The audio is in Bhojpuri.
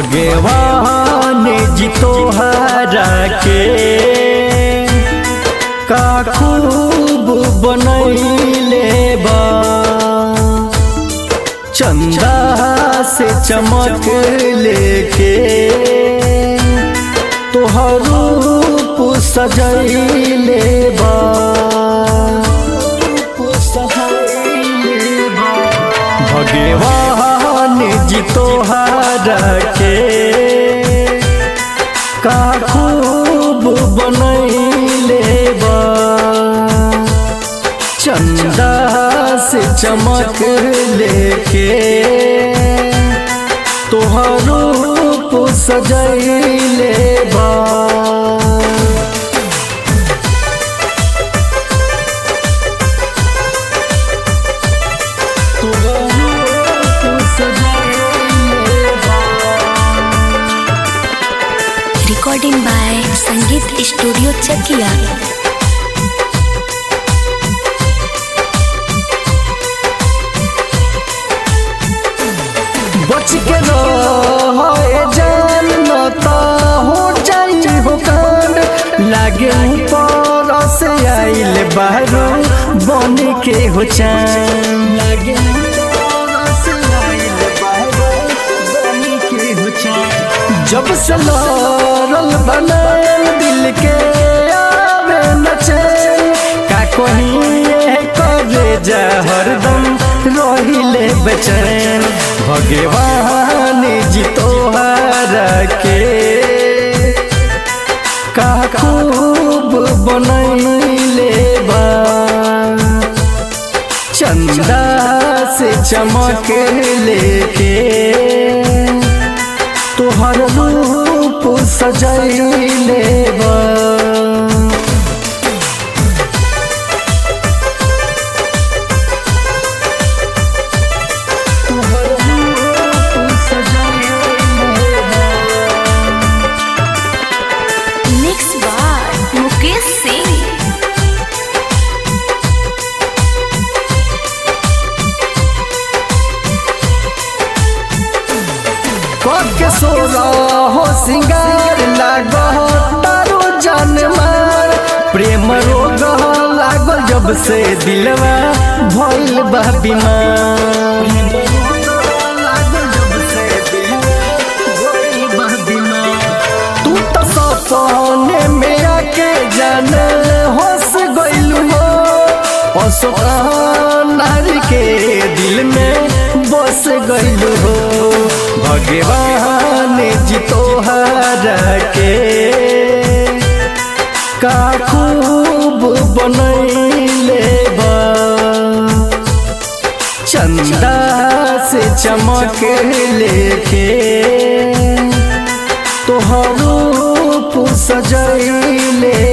भगवान जी तोहरा के का खूब बनैले बा चंदा से चमक लेके तोहर रूप सजैले बा भगवान जी तोहरा के का खूब बनैले बा चंदा से चमक लेके तोहर रूप सजैले बा recording by Sangeet studio Chakia बच के रहे जान न त हो जाई हो कांड लागे ऊपर से आइल बाहरो बन के हो चान लागे ऊपर से आइल बाहरो बन के हो चान जब से लड़ल बनल दिल के आवे न चैन का कहीं करे जा हरदम रहिले बेचैन भगवान जी तोहरा के का खूब बनैले बा चंदा से चमक लेके तोहर रूप सजैले बा मिक्स बाय मुकेश सिंह के सोरा हो सिंगार लागो तारो जान मार प्रेम रोग लागल जब से दिलवा भइल बा बीमार तू तो सपने में आके जान होश गइलू हो नारी के दिल में बस गइलू हो भगवान जी तोहरा के का खूब बनैले बा चंदा से चमक लेके तोहर रूप सजैले